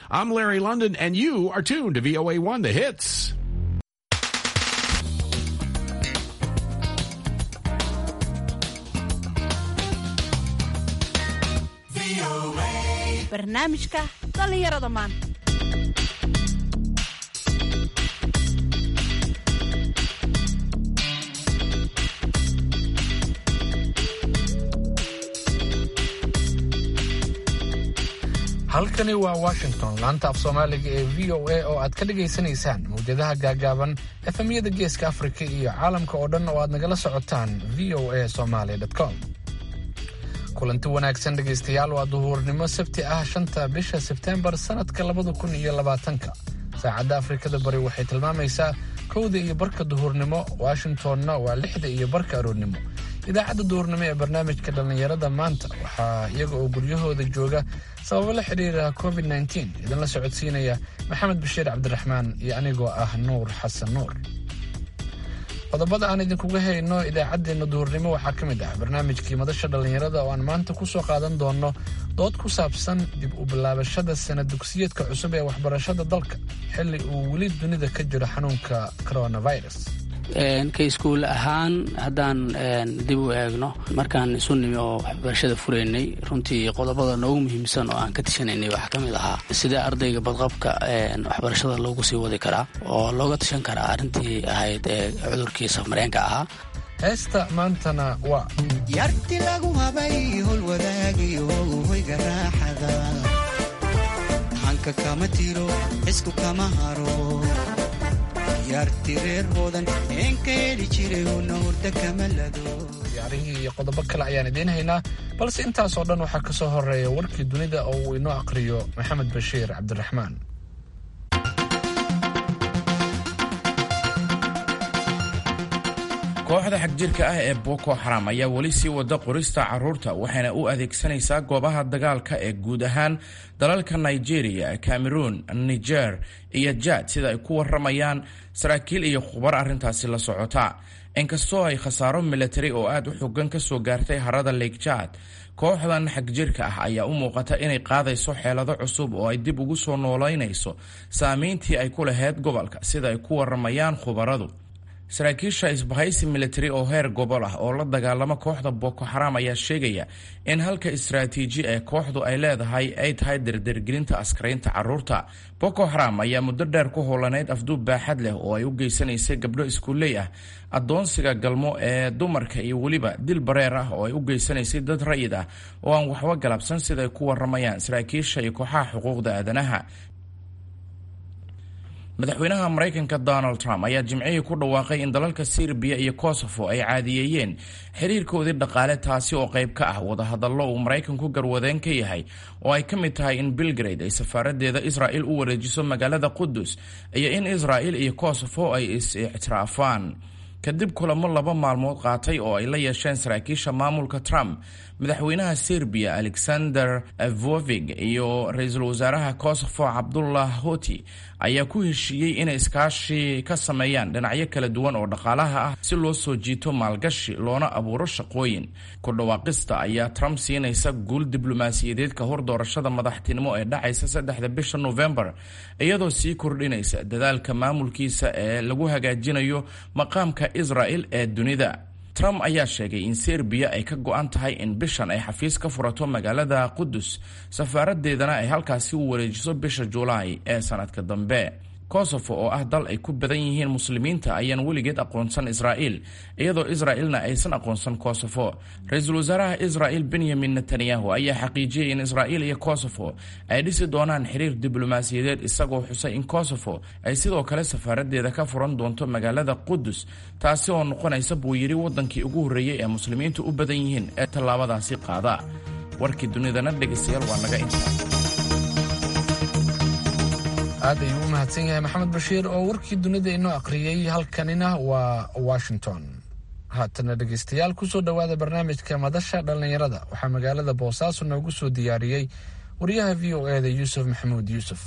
I'm Larry London, and you are tuned to VOA1 The Hits. barnaamijka dhallinyarada maanta halkani waa washington laanta af soomaaliga ee v o a oo aad ka dhagaysanaysaan mawjadaha gaagaaban efemyada geeska afrika iyo caalamka oo dhan oo aad nagala socotaan v o a somaly com kulanti wanaagsan dhegaystayaal waa duhuurnimo sabti ah shanta bisha sebteembar sannadka labada kun iyo labaatanka saacadda afrikada bari waxay tilmaamaysaa kowda iyo barka duhurnimo washingtonna waa lixda iyo barka aroornimo idaacadda duhurnimo ee barnaamijka dhallinyarada maanta waxaa iyaga oo guryahooda jooga sababo la xidhiira covid nteen idinla socodsiinaya maxamed bashiir cabdiraxmaan iyo anigoo ah nuur xasan nuur qodobada aan idinkuga hayno idaacaddeenna duhurnimo waxaa ka mid ah barnaamijkii madasha dhallinyarada oo aan maanta ku soo qaadan doonno dood ku saabsan dib u bilaabashada sana dugsiyeedka cusub ee waxbarashada dalka xilli uu weli dunida ka jiro xanuunka coronavirus ka iskuul ahaan haddaan dib u eegno markaan isu nimi oo waxbarashada furaynay runtii qodobada noogu muhiimsan oo aan ka tashanaynay waxaa ka mid ahaa sidee ardayga badqabka waxbarashada loogu sii wadi karaa oo looga tashan karaa arrintii ahayd ee cudurkii safmareenka ahaa heesta maantana waa yarti lagu habay hol wadaagayo hoyga raaxada hanka kama tiro xisku kama haro ciyaarihii iyo qodobo kale ayaan idiin haynaa balse intaasoo dhan waxaa ka soo horeeya warkii dunida oo uu inoo aqhriyo maxamed bashiir cabdiraxmaan kooxda xagjirka ah ee boko xaram ayaa weli sii wada qorista carruurta waxayna u adeegsanaysaa goobaha dagaalka ee guud ahaan dalalka nigeria cameroon niger iyo jad sida ay ku waramayaan saraakiil iyo khubar arrintaasi la socota inkastoo ay khasaaro milatari oo aad u xogan ka soo gaartay harada lake jad kooxdan xagjirka ah ayaa u muuqata inay qaadayso xeelado cusub oo ay dib ugu soo noolaynayso saameyntii ay ku lahayd gobolka sida ay ku waramayaan khubaradu saraakiisha isbahaysi militari oo heer gobol ah oo la dagaalama kooxda boko xaram ayaa sheegaya in halka istaraatiiji ee kooxdu ay leedahay ay tahay dardargelinta askaraynta caruurta boko xaram ayaa muddo dheer ku howlaneyd afduub baaxad leh oo ay u geysanaysay gabdho iskuuley ah adoonsiga galmo ee dumarka iyo weliba dil bareer ah oo ay u geysanaysay dad rayid ah oo aan waxba galabsan sidaay ku waramayaan saraakiisha iyo kooxaha xuquuqda aadanaha madaxweynaha maraykanka donald trump ayaa jimcihii ku dhawaaqay in dalalka serbiya iyo kosovo ay caadiyeeyeen xiriirkoodii dhaqaale taasi oo qayb ka ah wadahadallo uu maraykanku garwadeen ka yahay oo ay ka mid tahay in belgrade ay safaaradeeda israa'il u wareejiso magaalada qudus iyo in israa'il iyo kosovo ay is-ictiraafaan kadib kulamo laba maalmood qaatay oo ay la yeesheen saraakiisha maamulka trump madaxweynaha serbiya alexander vovig iyo ra-iisul wasaaraha kosovo cabdullah hoti ayaa ku heshiiyey inay iskaashi ka sameeyaan dhinacyo kala duwan oo dhaqaalaha ah si loo soo jiito maalgashi loona abuuro shaqooyin ku dhawaaqista ayaa trump siinaysa guul diblomaasiyadeed ka hor doorashada madaxtinimo ee dhacaysa saddexda bisha novembar iyadoo sii kordhinaysa dadaalka maamulkiisa ee lagu hagaajinayo maqaamka israel ee dunida trump ayaa sheegay in serbiya ay ka go-an tahay in bishan ay xafiis ka furato magaalada qudus safaaradeedana ay halkaasi u wareejiso bisha julaay ee sanadka dambe kosovo oo ah dal ay ku badan yihiin muslimiinta ayaan weligeed aqoonsan israa'il iyadoo israa'ilna aysan aqoonsan kosovo ra-iisul wasaaraha israa'il benyamin netanyahu ayaa xaqiijiyey in israa'il iyo kosovo ay dhisi doonaan xiriir diblomaasiyadeed isagoo xusay in kosovo ay sidoo kale safaaradeeda ka furan doonto magaalada qudus taasi oo noqonaysa buu yidhi waddankii ugu horreeyey ee muslimiintu u badan yihiin ee tallaabadaasi qaada warkii dunidana dhegaystayaal waa naga intaa aad ayuu u mahadsan yahay maxamed bashiir oo warkii dunida inoo aqriyey halkanina waa washington haatana dhegaystayaal kusoo dhowaada barnaamijka madasha dhallinyarada waxaa magaalada boosaaso noogu soo diyaariyey wariyaha v o e da yuusuf maxamuud yuusuf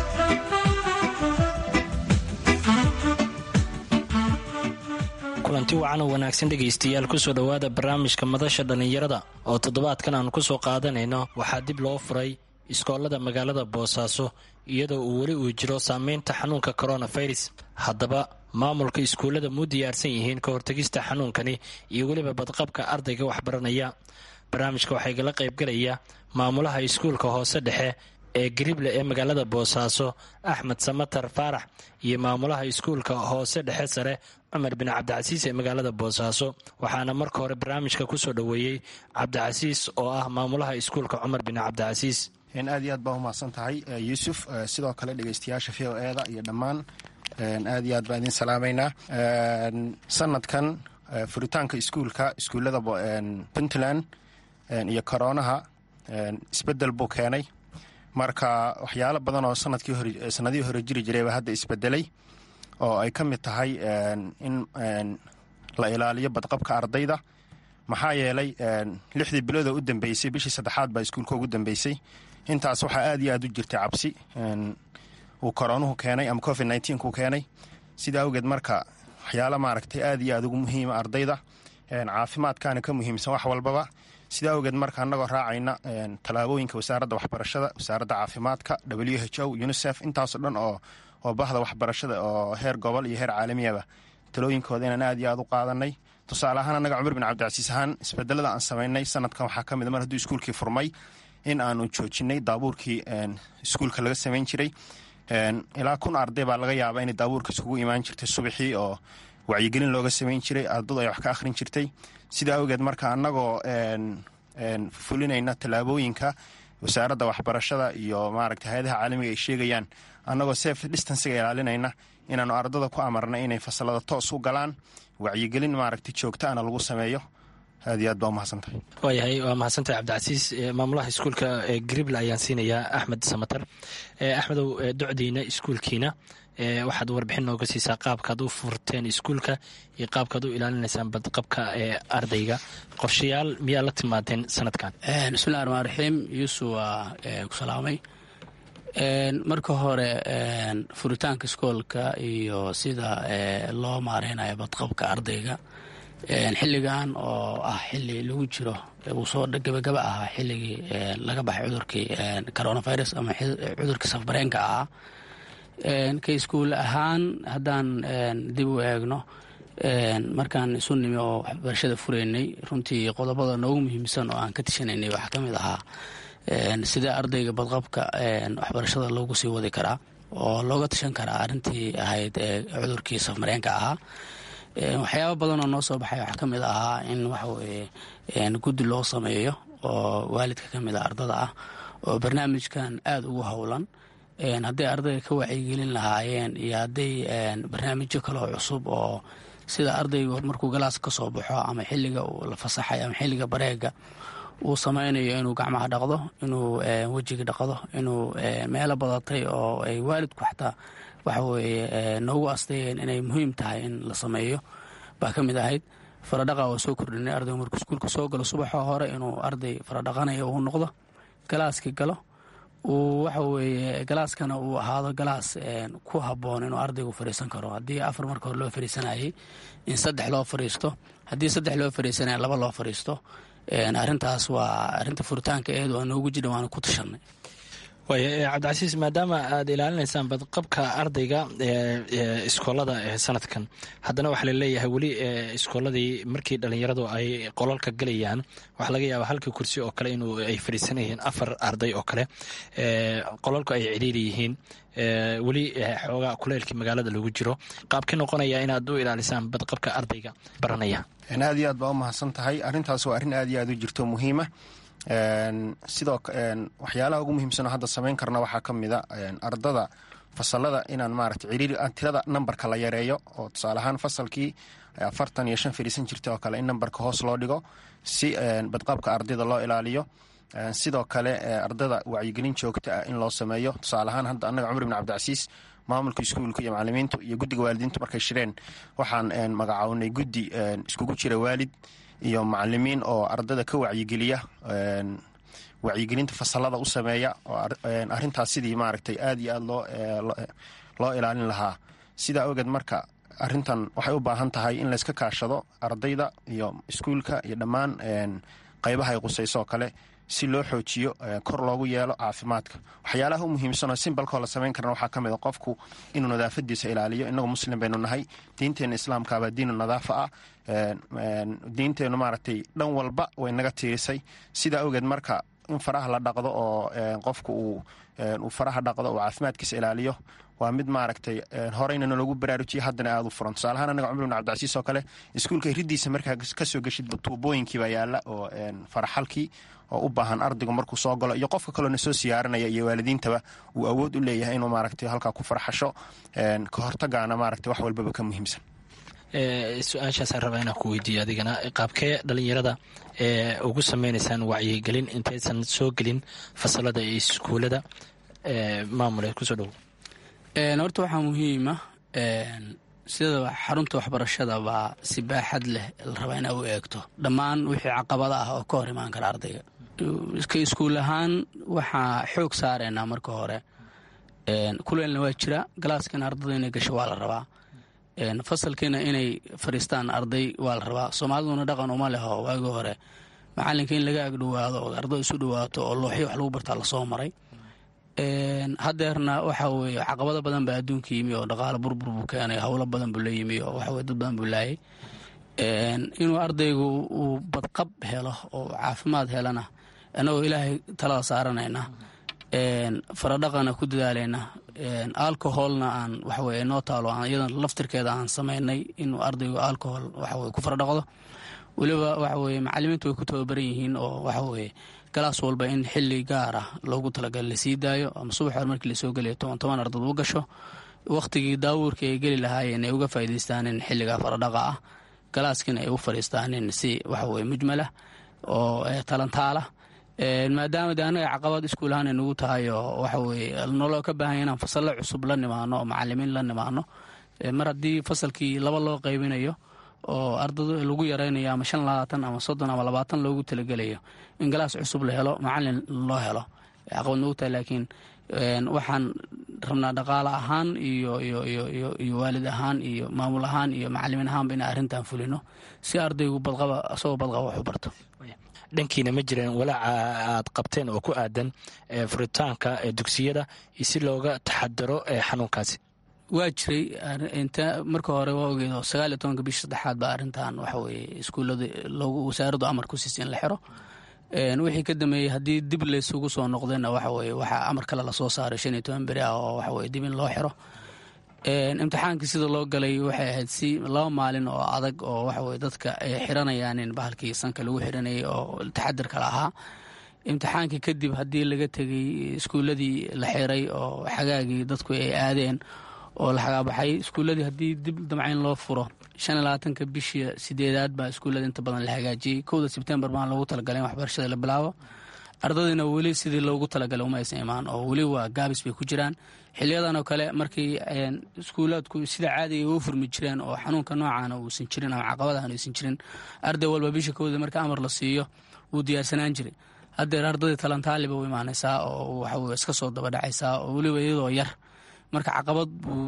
kulanti kulanti wacan oo wanaagsan dhegaystayaal kusoo dhowaada barnaamijka madasha dhallinyarada oo toddobaadkan aan ku soo qaadanayno waxaa dib loo furay iskoolada magaalada boosaaso iyadoo uu weli uu jiro saameynta xanuunka koronafirus haddaba maamulka iskuullada muu diyaarsan yihiin ka hortegista xanuunkani iyo weliba badqabka ardayga waxbaranaya barnaamijka waxaa igala qaybgalaya maamulaha iskuulka hoose dhexe ee garible ee magaalada boosaaso axmed samatar faarax iyo maamulaha iskuulka hoose dhexe sare cumar bin cabdicasiis ee magaalada boosaaso waxaana marka hore barnaamijka kusoo dhoweeyey cabdicasiis oo ah maamulaha iskuulka cumar bin cabdicasiis aad iyo aad baa umahadsan tahay yuusuf sidoo kale dhegeystayaasha v o eda iyo dhammaan aad iyo aad baan idin salaamaynaa sanadkan furitaanka iskuulka iskuullada puntland iyo koroonaha isbedel buu keenay marka waxyaalo badan oo sanadihii hore jiri jirayba hadda isbedelay oo ay ka mid tahay in la ilaaliyo badqabka ardayda maxaa yeelay lixdii biloodoo u dambeysay bishii saddexaad baa iskuulka ugu dambeysay intaas waxaa aad iyo aad u jirtay cabsi uu koroonuhu keenay ama covid nneteen-ku keenay sida awgeed marka waxyaalo maaragtay aad iyo aad ugu muhiima ardayda caafimaadkaana ka muhiimsan wax walbaba sida awgeed marka annagoo raacayna tallaabooyinka wasaaradda waxbarashada wasaaradda caafimaadka w h o unisef intaasoo dhan oo oo bahda waxbarashada oo heer gobol iyo heer caalamiyaba talooyinkooda inaan aad iyo aad u qaadanay tusaale ahaan annaga cumar bin cabdicasiis ahaan isbedelada aan samaynay sanadkan waxaa ka mid mar hadduu iskuulkii furmay in aanu joojinay daabuurkii iskuulka laga samayn jiray ilaa kun arday baa laga yaabaa inay daabuurka iskugu imaan jirtay subaxii oo wacyigelin looga samayn jiray ardadu ay wax ka akhrin jirtay sida awgeed marka annagoo fulinayna tallaabooyinka wasaaradda waxbarashada iyo maaragta hay-adaha caalamiga ay sheegayaan annagoo sef distansiga ilaalinayna inaanu ardada ku amarna inay fasalada toos u galaan wacyigelin maaragta joogtaana lagu sameeyo aad iyo aad baa umahadsantahay waayahay waa mahadsantahay cabdicasiis maamulaha iskuulka grible ayaan siinayaa axmed samatar axmedow docdiina iskuulkiina waxaad warbixin nooga siisaa qaabkaad u furteen iskuulka iyo qaabkaad u ilaalinaysaan badqabka ee ardayga qorshayaal miyaa la timaadeen sanadkan bismillahi raxmaan raxiim yuusuf waa ku salaamay marka hore furitaanka iskoolka iyo sida loo maareynayo badqabka ardayga xilligan oo ah xili lagu jiro uu soo gabagaba ahaa xilligii laga baxay cudurkii coronavirus ama cudurkii safbareenka ahaa ka iskuul ahaan haddaan dib u eegno markaan isu nimi oo waxbarashada fureynay runtii qodobada noogu muhiimsan oo aan ka tishanaynay waxaa ka mid ahaa sidee ardayga badqabka waxbarashada loogu sii wadi karaa oo looga tashan karaa arrintii ahayd cudurkii safmareenka ahaa waxyaaba badanoo noo soo baxay waxaa ka mid ahaa in waxaweye guddi loo sameeyo oo waalidka ka mid a ardada ah oo barnaamijkan aada ugu howlan hadday ardayga ka wacyigelin lahaayeen iyo hadday barnaamijyo kaleo cusub oo sida ardaygu markuu galaas ka soo baxo ama xilliga la fasaxay ama xilliga bareega uu samaynayo inuu gacmaha dhaqdo inuu wejiga dhaqdo inuu meelo badatay oo ay waalidku xataa waxa weeye noogu asteeyeen inay muhiim tahay in la sameeyo baa ka mid ahayd faradhaqa oo soo kordhinay ardaygu markuu iskuulka soo galo subaxoo hore inuu arday faradhaqanayo uu noqdo galaaskii galo uu waxa weeye galaaskana uu ahaado galaas ku habboon inuu ardaygu fadhiisan karo haddii afar marka hore loo fadhiisanayay in saddex loo fadhiisto haddii saddex loo fadhiisanaya laba loo fadhiisto arrintaas waa arrinta furitaanka eedu aan noogu jidha waana ku tashanay waaya cabdicasiis maadaama aad ilaalinaysaan badqabka ardayga iskoolada sanadkan haddana waxaa laleeyahay weli iskooladii markii dhalinyaradu ay qolalka galayaan waxaa laga yaabaa halkii kursi oo kale inuu ay fadhiisanayeen afar arday oo kale qolalku ay cidhiiri yihiin weli xoogaa kuleylkii magaalada lagu jiro qaabkii noqonaya inaad u ilaalisaan badqabka ardayga baranaya aad iyo aad baa u mahadsan tahay arrintaas waa arrin aad iyo aad u jirto muhiima sidoo waxyaalaha ugu muhiimsanoo hadda samayn karna waxaa ka mida ardada fasalada inaan maarata ciriiri tirada nambarka la yareeyo oo tusaale ahaan fasalkii afartan iyo shan fadhiisan jirta oo kale in nambarka hoos loo dhigo si badqabka ardayda loo ilaaliyo sidoo kale ardada wacyigelin joogta ah in loo sameeyo tusaale ahaan hadda annaga cumar bin cabdicasiis maamulka iskuulka iyo macalimiintu iyo guddiga waalidiintu markay shireen waxaan magacawnay guddi iskugu jira waalid iyo macalimiin oo ardada ka wacyigeliya wacyigelinta fasalada u sameeya oo arrintaas sidii maaragtay aad iyo aad loo loo ilaalin lahaa sidaa ogeed marka arintan waxay u baahan tahay in layska kaashado ardayda iyo iskuulka iyo dhammaan qaybaha ay qusayso oo kale si loo xoojiyo kor loogu yeelo caafimaadka waxyaalaha u muhiimsanoo simbalkoo la samayn karana waxaa ka mid a qofku inuu nadaafadiisa ilaaliyo inagu muslim baynu nahay diinteenna islaamkaabaa diinu nadaafa ah diinteennu maaragtay dhan walba way naga tiirisay sidaa awgeed marka in faraha la dhaqdo oo qofku uu faraha dhaqdo uu caafimaadkiisa ilaaliyo waa mid maaragtay horeyna nalagu baraarujiya haddana aada u furan tusaalahaan anaga cumar bin cabdicasiis oo kale iskuulka riddiisa markaa kasoo geshidba tuubooyinkiibaa yaalla oo faraxalkii oo u baahan ardaygu markuu soo galo iyo qofka kaloo na soo siyaaranaya iyo waalidiintaba uu awood u leeyahay inuu maaragtay halkaa ku farxasho ka hortagaana maaragtay wax walbaba ka muhiimsan su-aashaasaan rabaa inaan ku weydiiyo adigana qaabkee dhalinyarada ee ugu sameynaysaan wacyigelin intaysan soo gelin fasalada iyo iskuulada maamule kusoo dhowo horta waxaa muhiima sida xarunta waxbarashada baa si baaxad leh la rabaa inaa u eegto dhammaan wixii caqabada ah oo ka hor imaan kara ardayga ka iskuul ahaan waxaa xoog saaraynaa marka hore kuleelna waa jira galaaskana ardada inay gasho waa la rabaa fasalkiina inay fadhiistaan arday waa la rabaa soomaaliduna dhaqan uma leho waagii hore macalinka in laga agdhowaado oo arday isu dhawaato oo looxyo wax lagu bartaa lasoo maray hadeerna waxa weye caqabado badan baa adduunka yimi oo dhaqaalo burbur buu keenay howlo badan buu la yimi oo waxaweye dad badan buu laayay inuu ardaygu uu badqab helo oo caafimaad helana annagoo ilaahay talada saaranayna faradhaqana ku dadaalayna alcoholna aan waxaweye noo taalo iyadan laftirkeeda aan samaynay inuu ardaygu alcohol waxaweye ku faradhaqdo weliba waxaweye macalimiintu way ku tababaran yihiin oo waxaweye galaas walba in xili gaar ah loogu talagal lasii daayo ama subax hor markii lasoo geliyo toban toban ardad u gasho wakhtigii daawuurka ay geli lahaayeen ay uga faa'idaystaanin xilligaa faradhaqa ah galaaskiina ay u fadhiistaanin si waxaweye mujmalah oo talantaala maadaama de annaga caqabad iskuul ahaan ay nagu tahay oo waxaweye noloo ka baahanya inaan fasallo cusub la nimaano oo macalimiin la nimaano mar haddii fasalkii laba loo qaybinayo oo ardada lagu yaraynayo ama shan labaatan ama soddon ama labaatan loogu talagelayo in galaas cusub la helo macalin loo helo caqabad nagu tahay laakiin waxaan rabnaa dhaqaale ahaan iyo iyo waalid ahaan iyo maamul ahaan iyo macalimiin ahaanba inaan arrintan fulino si ardaygu badqaba asagoo badqaba wax u barto dhankiina ma jireen walaaca aad qabteen oo ku aadan furitaanka dugsiyada si looga taxadaro xanuunkaasi waa jiray inta marka hore waa ogeed oo sagaal iyo tobanka bisha saddexaad baa arrintan waxa weye iskuullada loogu wasaaraddu amar ku siisa in la xiro wixii ka dambeeyey haddii dib laysugu soo noqdayna waxa weye waxaa amar kale lasoo saaray shan iyo toban beri ah oo waxa weye dib in loo xiro imtixaankii sida loo galay waxay ahayd si laba maalin oo adag oo waxaweye dadka ay xiranayaan in bahalkii sanka lagu xiranayay oo taxadirka la ahaa imtixaankii kadib haddii laga tegay iskuulladii la xiray oo xagaagii dadku ay aadeen oo la xagaabaxay iskuulladii haddii dib damcayn loo furo shan iyo labaatanka bishii sideedaad baa iskuullada inta badan la hagaajiyey kowda sebtembar baan loogu talagalay in waxbarashada la bilaabo ardadiina weli sidii loogu talagalay uma aysan imaan oo weli waa gaabis bay ku jiraan xiliyadan oo kale markii iskuulaadku sida caadiga u furmi jireen oo xanuunka noocaana uusan jirin ama caqabadahan aysan jirin arday walba bisha kowda marka amar la siiyo wuu diyaarsanaan jiray haddeer ardadii talantaaliba u imaanaysaa oo waxaweye iska soo dabadhacaysaa oo weliba iyadoo yar marka caqabad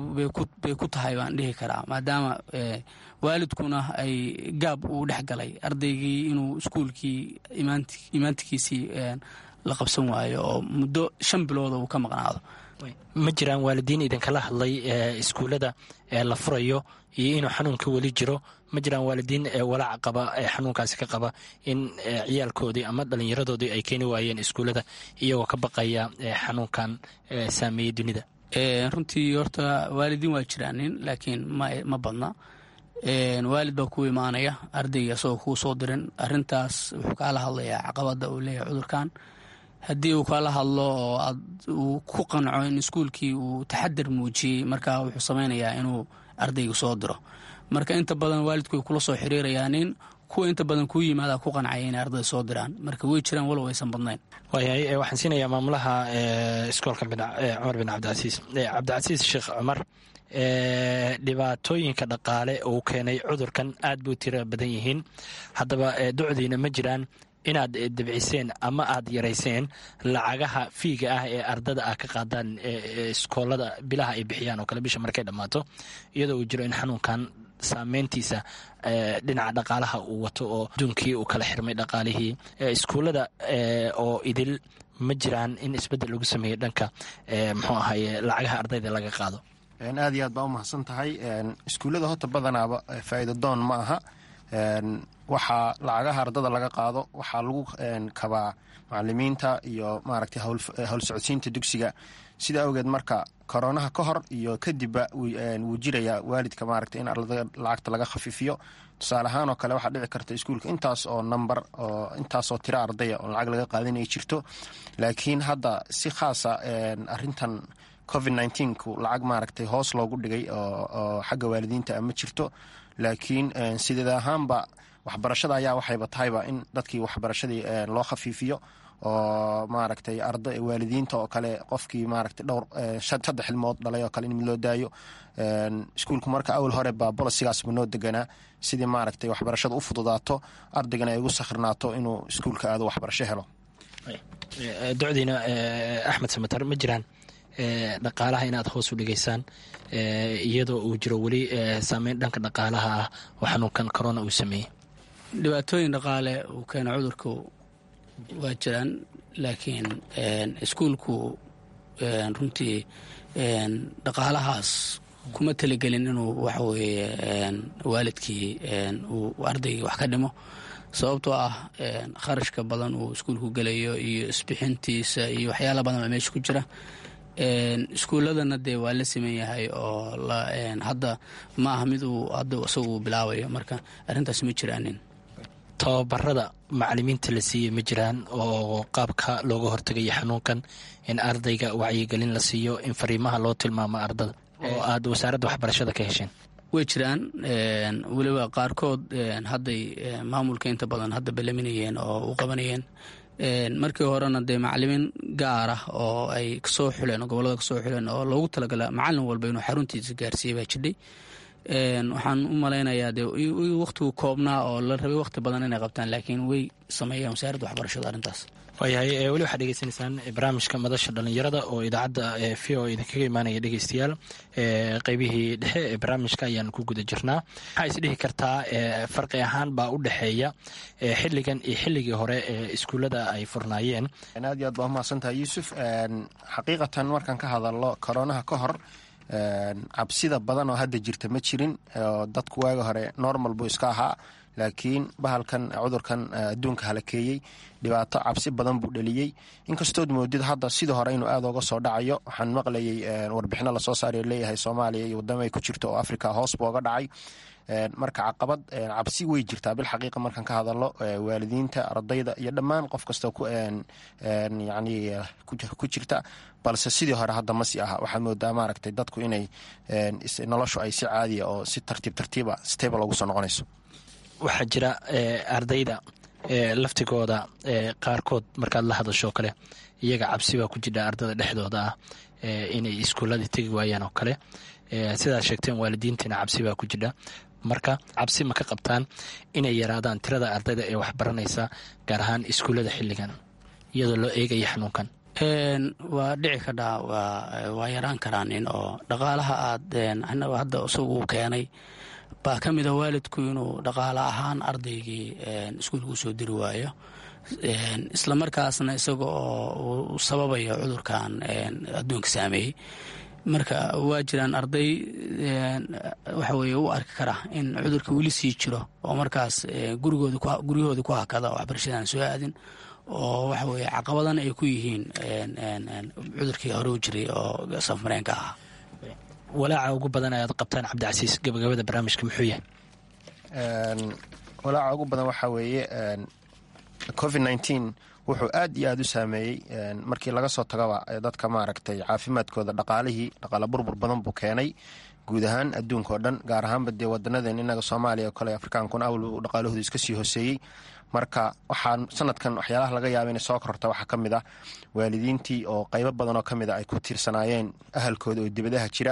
bay ku tahay baan dhihi karaa maadaama waalidkuna ay gaab uu dhex galay ardaygii inuu iskuulkii imaantikiisii la qabsan waayo oo muddo shan bilooda uu ka maqnaado ma jiraan waalidiin idinkala hadlay iskuullada la furayo iyo inuu xanuunka weli jiro ma jiraan waalidiin walaac qaba ee xanuunkaasi ka qaba in ciyaalkoodii ama dhallinyaradoodii ay keeni waayeen iskuullada iyagoo ka baqaya xanuunkan saameeyey dunida runtii horta waalidiin waa jiraanin laakiin ma badna waalid baa ku imaanaya ardayga asagoo kuu soo dirin arintaas wuxuu kaala hadlayaa caqabada uu leeyahay cudurkan haddii uu kala hadlo oo uu ku qanco in iskuulkii uu taxadar muujiyey markaa wuxuu samaynayaa inuu ardayga soo diro marka inta badan waalidku way kula soo xiriirayaanin kuwa inta badan kuu yimaada ku qancaya inay ardayda soo diraan marka way jiraan walow aysan badnayn waayahay waxaan siinayaa maamulaha iskoolka cumar bin cabdicasiis cabdicasiis sheekh cumar dhibaatooyinka dhaqaale uu keenay cudurkan aad buu tira badan yihiin haddaba docdiina ma jiraan inaad debciseen ama aad yarayseen lacagaha fiiga ah ee ardada ah ka qaadaan iskoolada bilaha ay bixiyaan oo kale bisha markay dhammaato iyadoo uu jiro in xanuunkan saameyntiisa dhinaca dhaqaalaha uu wato oo aduunkii uu kala xirmay dhaqaalihii iskuullada oo idil ma jiraan in isbeddel lagu sameeyo dhanka muxuu ahaye lacagaha ardayda laga qaado aad iyo aad baa u mahadsan tahay iskuullada horta badanaaba faa'iida doon ma aha waxaa lacagaha ardada laga qaado waxaa lagu kabaa macalimiinta iyo maaragtay howl socodsiinta dugsiga sida awgeed marka koronaha ka hor iyo kadibba wuu jirayaa waalidka maaragtay in ardada lacagta laga khafiifiyo tusaale ahaan oo kale waxaa dhici karta iskuulka intaas oo number oo intaasoo tiro ardaya oo lacag laga qaadan ay jirto laakiin hadda si khaasa arintan covid nneteen-ku lacag maaragtay hoos loogu dhigay oo xagga waalidiinta ma jirto laakiin sideed ahaanba waxbarashada ayaa waxayba tahayba in dadkii waxbarashadii loo khafiifiyo oo maaragtay arda waalidiinta oo kale qofkii maaragtay dhowr saddex ilmood dhalay oo kale in mid loo daayo iskuulku marka awal hore baa bolosigaasba noo deganaa sidii maaragtay waxbarashada u fududaato ardaygana ay ugu sakhrnaato inuu iskuulka aado waxbarasho helo docdiina axmed samatar ma jiraan dhaqaalaha inaad hoos u dhigaysaan iyadoo uu jiro weli saameyn dhanka dhaqaalaha ah oo xanuunkan corona uu sameeyey dhibaatooyin dhaqaale uu keena cudurku waa jiraan laakiin iskuulku runtii dhaqaalahaas kuma talagelin inuu waxaweeye waalidkii uu ardaygii wax ka dhimo sababtoo ah kharashka badan uu iskuulku gelayo iyo isbixintiisa iyo waxyaala badan baa meesha ku jira iskuulladana dee waa la siman yahay oo hadda ma aha mid uu hadda isagu bilaabayo marka arrintaas ma jiraanin tababarada macalimiinta la siiyey ma jiraan oo qaabka looga hortegayo xanuunkan in ardayga wacyigelin la siiyo in fariimaha loo tilmaamo ardada oo aad wasaaradda waxbarashada ka hesheen way jiraan weliba qaarkood hadday maamulka inta badan hadda balaminayeen oo u qabanayeen markii horena dee macalimiin gaar ah oo ay kasoo xuleen oo gobolada kasoo xuleen oo loogu talagala macalin walba inuu xaruntiisa gaarsiiyey baa jidhay waxaan u malaynayaa dee wakhtigu koobnaa oo la rabay wakhti badan inay qabtaan laakiin way sameeyeen wasaaradda waxbarashada arrintaas waayahay weli waxaad dhegeysanaysaan barnaamijka madasha dhalinyarada oo idaacadda v o idinkaga imaanaya dhegeystayaal qeybihii dhexe ee barnaamijka ayaan ku guda jirnaa waxaa isdhihi kartaa farqi ahaan baa u dhexeeya xilligan iyo xilligii hore ee iskuullada ay furnaayeen aad iyo aad baa umahadsantahay yuusuf xaqiiqatan markaan ka hadalno koronaha ka hor cabsida badan oo hadda jirta ma jirin dadku waaga hore normal buu iska ahaa laakiin bahalkan cudurkan adduunka halakeeyey dhibaato cabsi badan buu dheliyey inkastood moodid hadda sidii hore inuu aad oga soo dhacayo waxaan maqlayay warbixino lasoo saaryo leeyahay soomaaliya iyo wadamo ay ku jirto oo africa hoos buu oga dhacay marka caqabad cabsi way jirtaa bilxaqiiqa markaan ka hadalno waalidiinta ardayda iyo dhammaan qof kasta yani ku jirta balse sidii hore hadda masi aha waxaa moodaa maaragtay dadku inay noloshu ay si caadiya oo si tartiib tartiiba stable ugu soo noqonayso waxaa jira ardayda laftigooda qaarkood markaad la hadasho kale iyaga cabsi baa ku jira ardada dhexdooda ah inay iskuuladii tegi waayaan oo kale sidaad sheegteen waalidiintiina cabsi baa ku jira marka cabsi ma ka qabtaan inay yaraadaan tirada ardayda ee waxbaranaysa gaar ahaan iskuullada xilligan iyadoo loo eegaya xanuunkan waa dhici kadhaa waa yaraan karaanin oo dhaqaalaha aad hadda isagu uu keenay baa ka mida waalidku inuu dhaqaale ahaan ardaygii iskuulka usoo diri waayo isla markaasna isaga oo uu sababayo cudurkan adduunka saameeyey marka waa jiraan arday waxa weye u arki kara in cudurka weli sii jiro oo markaas guryahooda ku hakada oo waxbarashadan soo aadin oo waxa weye caqabadan ay ku yihiin cudurkii hore u jiray oo safmareenka ahaa walaaca ugu badan ayaad qabtaan cabdicasiis gabagabada barnaamijka muxuu yahay walaaca ugu badan waxaa weeye covid nneteen wuxuu aad iyo aad u saameeyey markii laga soo tagaba dadka maaragtay caafimaadkooda dhaqaalihii dhaqaale burbur badan buu keenay guud ahaan adduunka oo dhan gaar ahaanba dee wadanadeen inaga soomaaliya oo kale afrikaankuna awal dhaqaalahoodu iska sii hoseeyey marka waxaa sanadkan waxyaalaha laga yaaba inay soo kororta waxaa ka mid ah waalidiintii oo qaybo badan oo ka mid a ay ku tiirsanaayeen ahalkooda oo dibadaha jira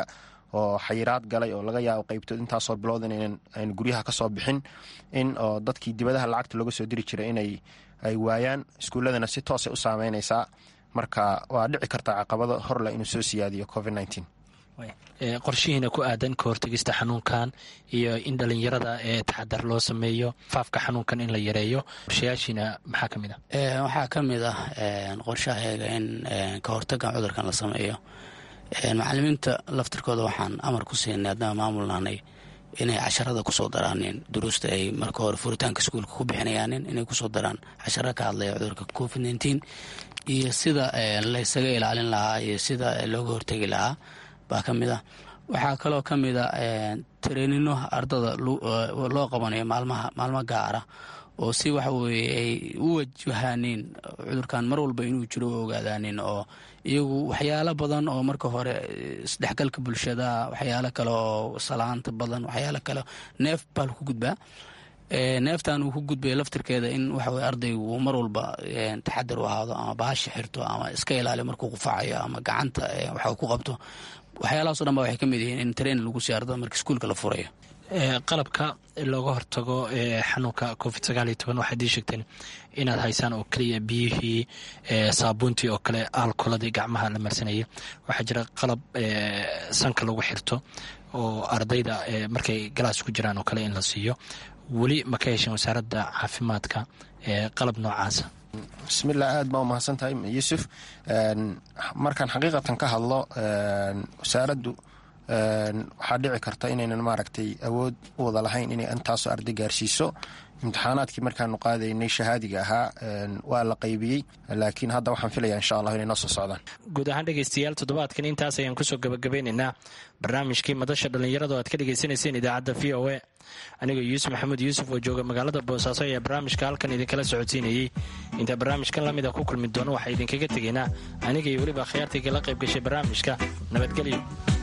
oo xayiraad galay oo laga yaabo qaybtood intaasoo bilood inaynan aynu guryaha kasoo bixin in oo dadkii dibadaha lacagta looga soo diri jiray inay ay waayaan iskuulladana si toosay u saameynaysaa marka waa dhici kartaa caqabado horleh inuu soo siyaadiyo covid nneteen qorshihiina ku aadan ka hortegista xanuunkan iyo in dhalinyarada ee taxadar loo sameeyo faafka xanuunkan in la yareeyo qorshayaashiina maxaa ka mid ah waxaa ka mid ah qorshaheega in ka hortagan cudurkan la sameeyo macalimiinta laftirkooda waxaan amar ku siinay haddana maamulnaanay inay casharada kusoo daraaneen duruusta ay marka hore furitaanka iskuulka ku bixinayaanin inay kusoo daraan casharo ka hadlaya cudurka covid nneteen iyo sida laysaga ilaalin lahaa iyo sida looga hortegi lahaa baa ka mid ah waxaa kaloo ka mid a tareenino ardada loo qabanayo maalmaha maalmo gaara oo si waxa weye ay u wajahaaneen cudurkan mar walba inuu jiro u ogaadaanin oo iyagu waxyaalo badan oo marka hore isdhexgalka bulshada waxyaalo kale oo salaanta badan waxyaalo kale neef baa laku gudbaa neeftan uu ku gudbaya laftirkeeda in waxaweye ardaygu uu mar walba taxadar u ahaado ama baasha xirto ama iska ilaaliyo markuu qufacayo ama gacanta waxa ku qabto waxyaalahaso dhan ba waxay ka mid yihiin in train lagu sii ardada marka iskuulka la furayo qalabka looga hortago xanuunka covid sagaal iyo toban waxaad ii sheegteen inaad haysaan oo keliya biyihii saabuuntii oo kale alkoladii gacmaha la marsanayay waxaa jira qalab sanka lagu xirto oo ardayda markay galaas ku jiraan oo kale in la siiyo weli ma ka hesheen wasaaradda caafimaadka qalab noocaasa bismillah aad baa umahadsan tahay yuusuf markaan xaqiiqatan ka hadlo wasaaraddu waxaa dhici karta inaynan maaragtay awood u wada lahayn inay intaasoo arday gaarsiiso imtixaanaadkii markaanu qaadaynay shahaadiga ahaa waa la qaybiyey laakiin hadda waxaan filaya insha allah inay noo soo socdaan guud ahaan dhegeystayaal toddobaadkan intaas ayaan kusoo gabagabeynaynaa barnaamijkii madasha dhallinyarada oo aad ka dhegeysanayseen idaacadda v o a anigoo yuusuf maxamuud yuusuf oo jooga magaalada boosaaso ayaa barnaamijka halkan idinkala socodsiinayey intaa barnaamijkan lamid a ku kulmi doono waxaa idinkaga tegaynaa aniga iyo weliba khiyaartayga la qayb gashay barnaamijka nabadgelyo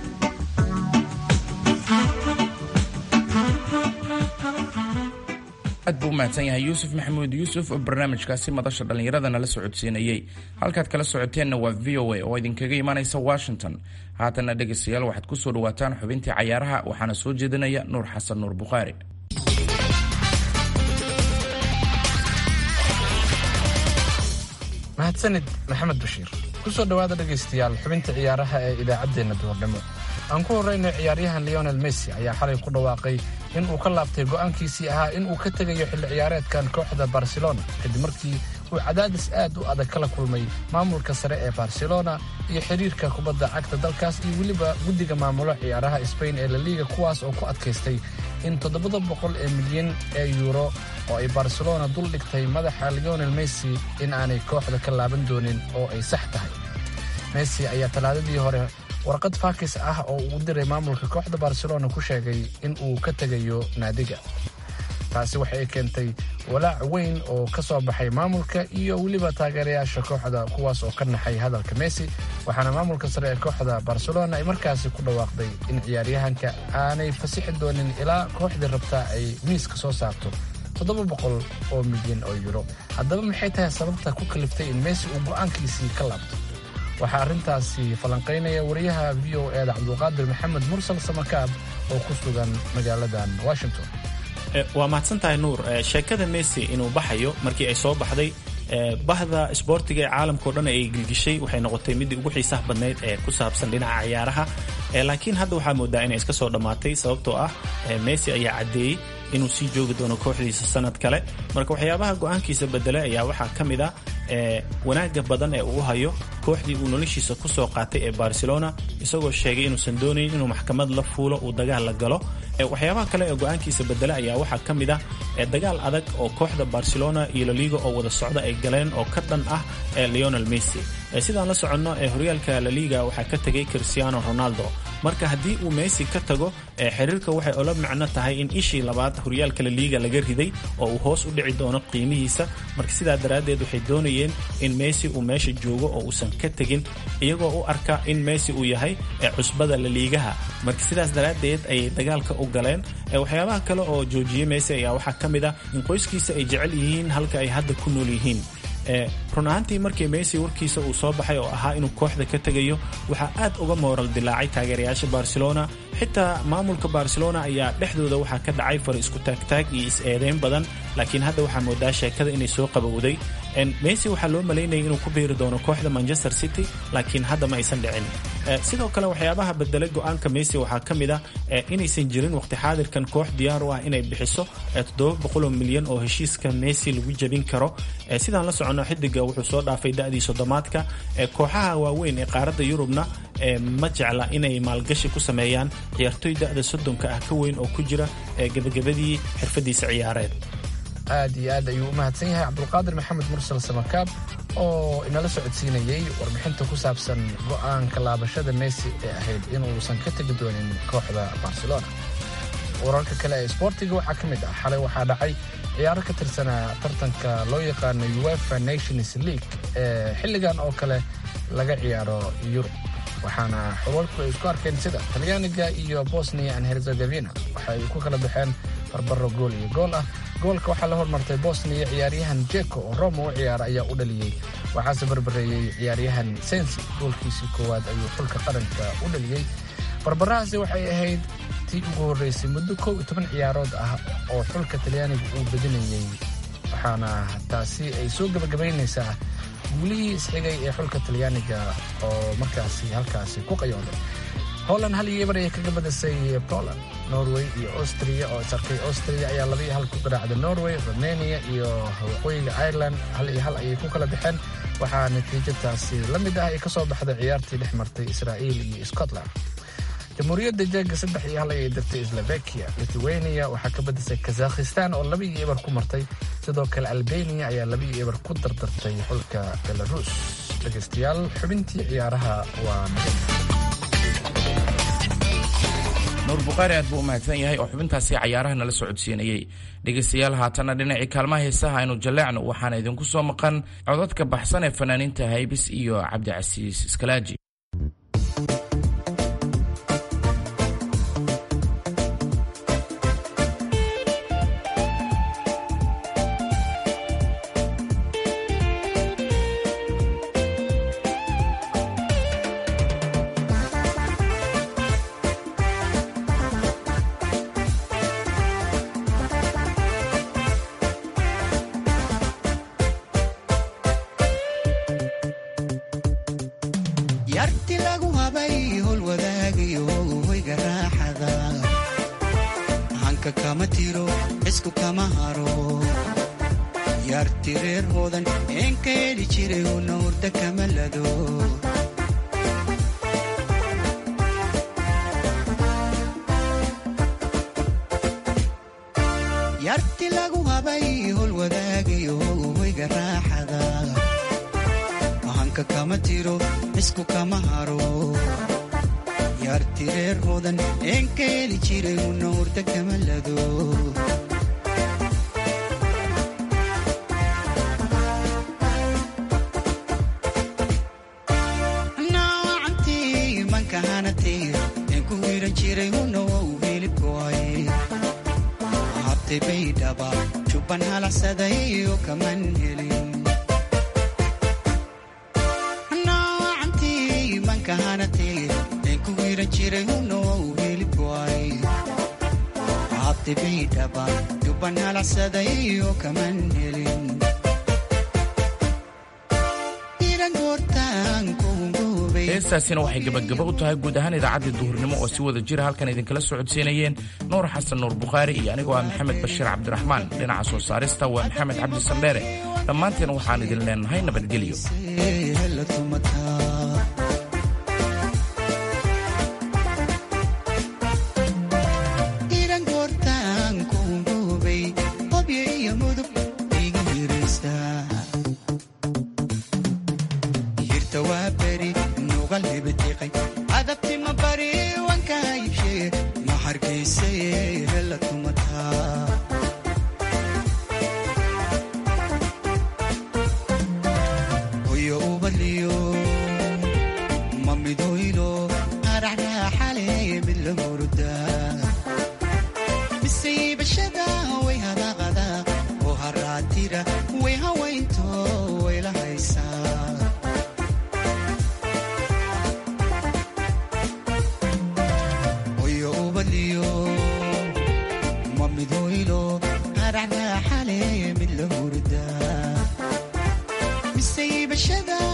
aad buu u mahadsan yahay yuusuf maxamuud yuusuf oo barnaamijkaasi madasha dhallinyarada nala socodsiinayey halkaad kala socoteenna waa v o a oo idinkaga imaanaysa washington haatanna dhegaystayaal waxaad ku soo dhawaataan xubintii cayaaraha waxaana soo jeedinaya nuur xasan nuur bukhaari mahadsanid maxamed bashiir ku soo dhowaada dhegaystayaal xubinta ciyaaraha ee idaacaddeenna duhurnimo aan ku horraynay ciyaaryahan leonel messi ayaa xalay ku dhawaaqay in uu ka laabtay go'aankiisii ahaa in uu ka tegayo xilli ciyaareedkan kooxda barcelona kadib markii uu cadaadis aad u adag kala kulmay maamulka sare ee barcelona iyo xidhiirka kubadda cagta dalkaas iyo weliba guddiga maamulo ciyaaraha sbain ee laliiga kuwaas oo ku adkaystay in toddobada boqol ee milyan ee yuuro oo ay barcelona dul dhigtay madaxa leonel messi in aanay kooxda ka laaban doonin oo ay sax tahay messi ayaa talaadadii hore warqad faakis ah oo uu diray maamulka kooxda barcelona ku sheegay in uu ka tegayo naadiga taasi waxay keentay walaac weyn oo ka soo baxay maamulka iyo weliba taageerayaasha kooxda kuwaas oo ka naxay hadalka messi waxaana maamulka sare ee kooxda barcelona ay markaasi ku dhawaaqday in ciyaaryahanka aanay fasixi doonin ilaa kooxdii rabtaa ay miiska soo saarto toddoba boqol oo milyan oo yuro haddaba maxay tahay sababta ku kaliftay in messi uu go'aankiisii ka laabto waxaa arrintaasi falanqaynaya wariyaha v o eeda cabdulqaadir maxamed mursal samakaab oo ku sugan magaaladan washington waa mahadsan tahay nuur sheekada messi inuu baxayo markii ay soo baxday bahda isboortiga ee caalamkao dhan ay gilgishay waxay noqotay midii ugu xiisaha badnayd ee ku saabsan dhinaca ciyaaraha laakiin hadda waxaa moodaa inay iska soo dhammaatay sababtoo ah messi ayaa caddeeyey inuu sii joogi doono kooxdiisa sanad kale marka waxyaabaha go'aankiisa bedelay ayaa waxaa ka mid ah wanaagga badan ee uu hayo kooxdii uu noloshiisa ku soo qaatay ee barcelona isagoo sheegay inuusan doonayn inuu maxkamad la fuulo uu dagaal la galo waxyaabaha kale ee go'aankiisa bedela ayaa waxaa ka mid ah dagaal adag oo kooxda barcelona iyo laliga oo wada socda ay galeen oo ka dhan ah leonel messi sidaan la soconno ee horyaalka laliga waxaa ka tegay cristiano ronaldo marka haddii uu messi ka tago xiriirka waxay ola macno tahay in ishii labaad horyaalka laliga laga riday oo uu hoos u dhici doono qiimihiisa marka sidaa daraaddeed waxay doonayeen in messi uu meesha joogo oo uusan ka tegin iyagoo u arka in messi uu yahay cusbada laliigaha marka sidaas daraaddeed ayay dagaalka u galeen waxyaabaha kale oo joojiyey messi ayaa waxaa ka mid ah in qoyskiisa ay jecel yihiin halka ay hadda ku nool yihiin run ahaantii markii messi warkiisa uu soo baxay oo ahaa inuu kooxda ka tegayo waxaa aad uga mooral dilaacay taageerayaasha barcelona xitaa maamulka barcelona ayaa dhexdooda waxaa ka dhacay far isku taagtaag iyo is-eedeyn badan laakiin hadda waxaa moodaa sheekada inay soo qabowday messi waxaa loo malaynayay inuu ku biiri doono kooxda manchester city laakiin hadda ma aysan dhicin sidoo kale waxyaabaha bedelay go-aanka messi waxaa ka mid ah inaysan jirin waqti xaadirkan koox diyaar u ah inay bixiso oo milyan oo heshiiska messi lagu jebin karo sidaan la socono xidiga wuxuu soo dhaafay da'dii sodomaadka kooxaha waaweyn ee qaaradda yurubna ma jecla inay maalgashi ku sameeyaan ciyaartoy da'da soddonka ah ka weyn oo ku jira gebagabadii xirfadiisa ciyaareed aad iyo aad ayuu u mahadsan yahay cabdulqaadir maxamed mursal samakaab oo inala socodsiinayey warbixinta ku saabsan go'aanka laabashada messi ee ahayd inuusan ka tegi doonin kooxda barcelona wararka kale ee sboortiga waxaa ka mid ah xalay waxaa dhacay ciyaaro ka tirsanaa tartanka loo yaqaano uefa nations league ee xilligan oo kale laga ciyaaro yurub waxaana xulwalku ay isku arkeen sida talyaaniga iyo bosnia and herzegovina waxa ay ku kala baxeen barbaro gool iyo gool ah goolka waxaa la hormartay bosnia ciyaaryahan jeko oo roma u ciyaara ayaa u dhaliyey waxaase barbareeyey ciyaaryahan sensi goolkiisii koowaad ayuu xulka qaranka u dhaliyey barbarahaasi waxay ahayd tii ugu horreysay muddo kow iyo toban ciyaarood ah oo xulka talyaaniga uu bedinayey waxaana taasi ay soo gebagabaynaysaa guulihii isxigay ee xulka talyaaniga oo markaasi halkaasi ku qayooday holland hal iyo ebar ayay kaga badisay poland norway iyo austria oo isarkay austria ayaa laba iyo hal ku garaacday norway romania iyo waqooyiga ireland hal iyo hal ayay ku kala baxeen waxaa natiijadaasi la mid ah ay ka soo baxday ciyaartii dhex martay israa'iil iyo scotland jamhuuriyadda jeega saddex iyo hal ayay dirtay slovakia lithuania waxaa ka badisay kazakhistan oo laba iyo ebar ku martay sidoo kale albania ayaa laba iyo ebar ku dardartay xulka belarus dhegaystayaal xubintii ciyaaraha waa nuur bukhaari aad buu u mahadsan yahay oo xubintaasi cayaaraha nala socodsiinayey dhegaystayaal haatanna dhinacii kaalmaha heesaha aynu jalleecno waxaana idinku soo maqan codadka baxsan ee fanaaniinta haybis iyo cabdicasiis iskalaaji yarti lagu habay hol wadaagayo hoyga raaxada hanka kama tiro isku kama haro yarti reer hoodan een ka heli jiray una hurda kama lado yarti lagu habay hol wadaagayo hoyga raaxada hanka kama tiro isku kama haro yarti reer hoodan een ka heli jiray una hurda kama lado naacantii manka hanatay een ku wiran jiray una wou hilibkoay habtay baydhaba jubban halacsaday oo kaman helin ku wiran jiray hunow hilibkoay habti baydhaba dubban halacsaday oo kaman helin heestaasina waxay gebagaba u tahay guud ahaan idaacaddii duhurnimo oo si wada jira halkan idinkala socodsiinayeen nuur xasan nuur bukhaari iyo anigoo ah maxamed bashiir cabdiraxmaan dhinaca soo saarista waa maxamed cabdi sandheere dhammaanteen waxaan idin leenahay nabadgelyo hoyo ubadliyo mise iibashada